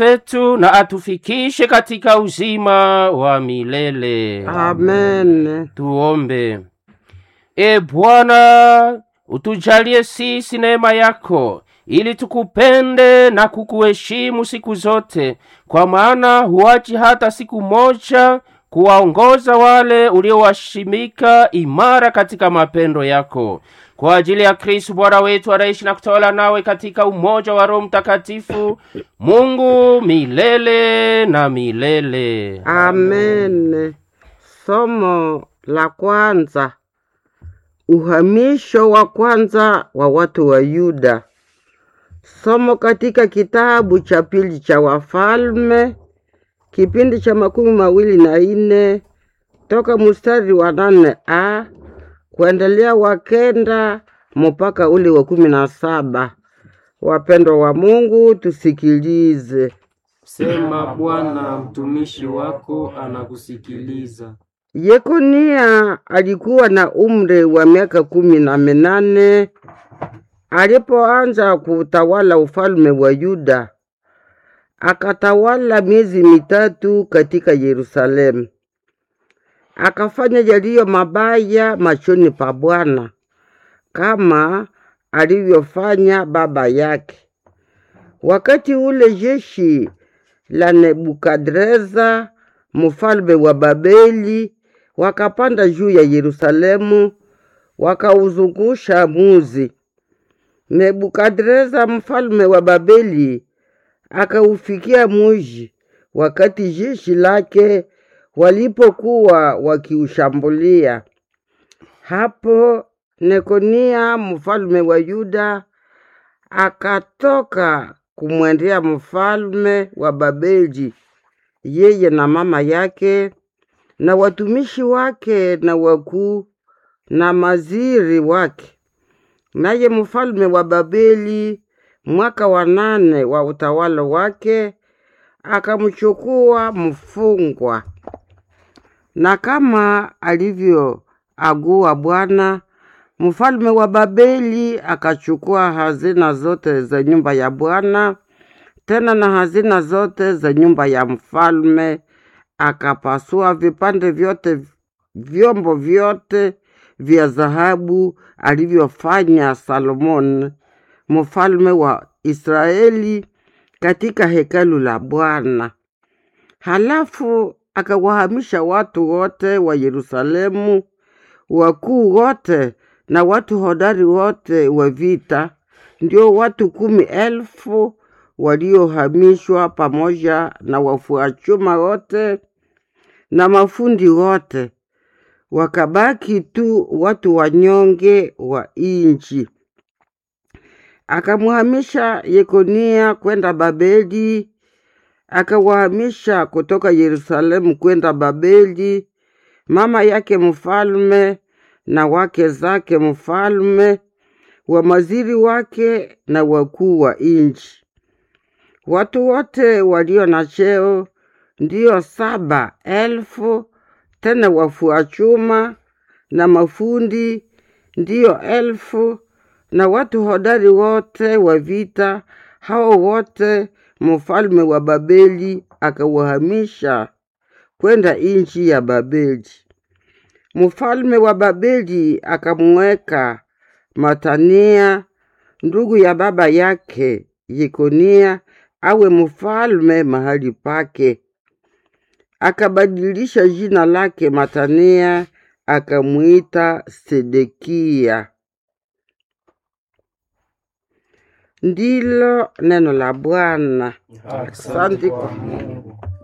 petu na atufikishe katika uzima wa milele. Amen. Tuombe. E Bwana, utujalie sisi neema yako ili tukupende na kukuheshimu siku zote, kwa maana huachi hata siku moja kuwaongoza wale uliowashimika imara katika mapendo yako. Kwa ajili ya Kristu Bwana wetu anaishi na kutawala nawe katika umoja wa Roho Mtakatifu, Mungu milele na milele. Amen. Somo la kwanza. Uhamisho wa kwanza wa watu wa Yuda. Somo katika kitabu cha pili cha Wafalme, kipindi cha makumi mawili na ine toka mstari wa nane a kuendelea wa kenda mpaka ule wa kumi na saba. Wapendwa wa Mungu, tusikilize. Sema Bwana, mtumishi wako anakusikiliza. Yekonia alikuwa na umri wa miaka kumi na minane alipoanza kutawala ufalme wa Yuda. Akatawala miezi mitatu katika Yerusalemu. Akafanya yaliyo mabaya machoni pa Bwana kama alivyofanya baba yake. Wakati ule jeshi la Nebukadreza mfalme wa Babeli wakapanda juu ya Yerusalemu wakauzungusha muzi. Nebukadreza mfalme wa Babeli akaufikia muji wakati jeshi lake walipokuwa wakiushambulia. Hapo Nekonia mfalme wa Yuda akatoka kumwendea mfalme wa Babeli, yeye na mama yake na watumishi wake na wakuu na maziri wake. Naye mfalme wa Babeli mwaka wa nane wa utawala wake akamchukua mfungwa, na kama alivyoagua Bwana, mfalme wa Babeli akachukua hazina zote za nyumba ya Bwana, tena na hazina zote za nyumba ya mfalme, akapasua vipande vyote vyombo vyote vya dhahabu alivyofanya Salomoni mfalme wa Israeli katika hekalu la Bwana. Halafu akawahamisha watu wote wa Yerusalemu, wakuu wote na watu hodari wote wa vita, ndio watu kumi elfu waliohamishwa pamoja na wafua chuma wote na mafundi wote, wakabaki tu watu wanyonge wa inchi. Akamhamisha Yekonia kwenda Babeli, akawahamisha kutoka Yerusalemu kwenda Babeli, mama yake mfalme na wake zake mfalme, wamaziri wake na wakuu wa inchi. Watu wote walio na cheo ndiyo saba elfu, tena wafua chuma na mafundi ndiyo elfu, na watu hodari wote wa vita, hao wote mfalme wa Babeli akawahamisha kwenda inchi ya Babeli. Mfalme wa Babeli akamweka Matania ndugu ya baba yake Yekonia awe mfalme mahali pake. Akabadilisha jina lake Matania akamwita Sedekia. Ndilo neno la Bwana. Asante kwa Mungu.